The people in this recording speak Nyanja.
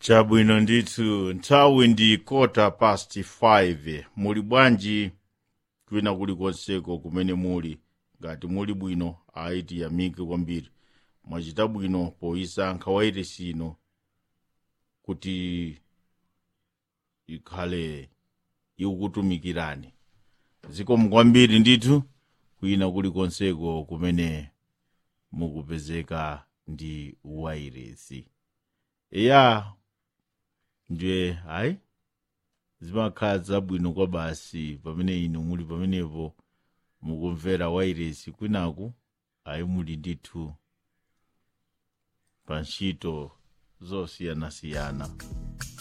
chabwino ndithu nthawi ndi kota past 5 muli bwanji kwina kulikonseko kumene muli ngati muli bwino ayi tiyamike kwambiri mwachita bwino poyisankha wairesi ino kuti ikhale ikukutumikirani zikomo kwambiri ndithu kwina kulikonseko kumene mukupezeka ndi wairesi eya ndiye hayi zimakhala zabwino kwa basi pamene inu muli pamenepo mukumvera wairesi kwinaku ayi muli ndithu pa ntchito zosiyanasiyana